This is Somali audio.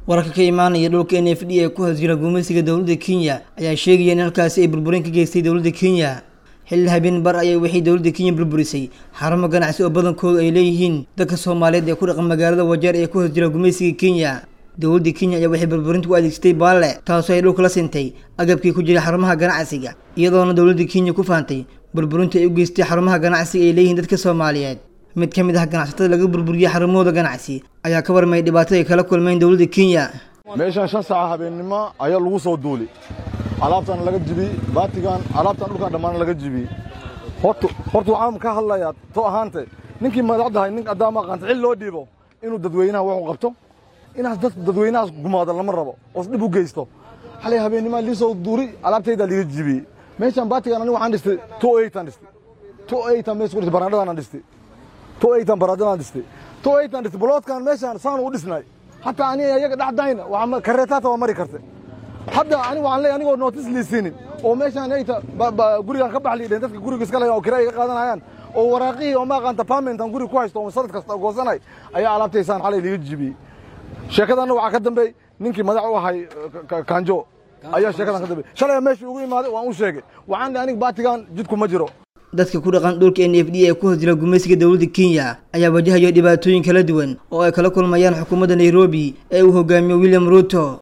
wararka ka imaanaya dhulka n f d ee ku hasjira gumaysiga dowladda kenya ayaa sheegaya in halkaasi ay burburin ka geystay dowladda kenya xilli habeen bar ayay waxay dowladda kenya burburisay xarumo ganacsi oo badankoodu ay leeyihiin dadka soomaaliyeed ee ku dhaqan magaalada wajeer ee ku hasjira gumaysiga kenya dowladda kenya ayaa waxay burburinta u adeegsatay baalle taasoo ay dhulka la sintay agabkii ku jiray xarumaha ganacsiga iyadoona dowladda kenya ku faantay burburinta ay u geystay xarumaha ganacsiga ay leeyihiin dadka soomaaliyeed mid ka mid ah ganacsatada laga burburiyey xarumahooda ganacsi ayaa ka warmayay dhibaatada ay kala kulmeen dowladda kenya meeshaan shan saaca habeennimo ayaa lagu soo duuli alaabtan laga jibiyey baatigan alaabtan dhulkan dhammaan laga jibiyey horta horta waxaan ka hadlayaa to ahaante ninkii madaxdahay nin addaama aqaanta xil loo dhiibo inuu dadweynaha wuxuu qabto inaas dad dadweynahaas gumaado lama rabo oos dhib u geysto xalay habeennimo lii soo duuri alaabtaydaa liga jibiyey meeshaan baatigan aniga waxaan dhistay two eightan dhistay two eightan meesha ku dhistay baraandhadaan dhistay two eightan baraandhadaan dhistay two eightan dhistay boloodkan meeshaan saanu u dhisnay hataa aniga iyaga dhexdayna waa kareetaata waa mari kartay hadda ani waxaan leeyahay anigoo nootis liisinin oo meeshaan ayta gurigan ka bax liidheen dadka guriga iska laya oo kira iga qaadanayaan oo waraaqihii oo ma aqaanta pamentan guriga ku haysto oo sanad kasta goosanay ayaa alaabtaysaan xalay liiga jibiyey sheekadanna waxaa ka dambeey ninkii madax u ahay kanjo ayaa sheekadan ka dambeey shalay meeshii ugu imaaday waan u sheegay waxaan leeyahay aniga baatigan jidku ma jiro dadka ku dhaqan dhulka n f d ee ku hasjira gumaysiga dowladda kenya ayaa wajahayo dhibaatooyin kala duwan oo ay kala kulmayaan xukuumadda nairobi ee uu hogaamiyo william ruto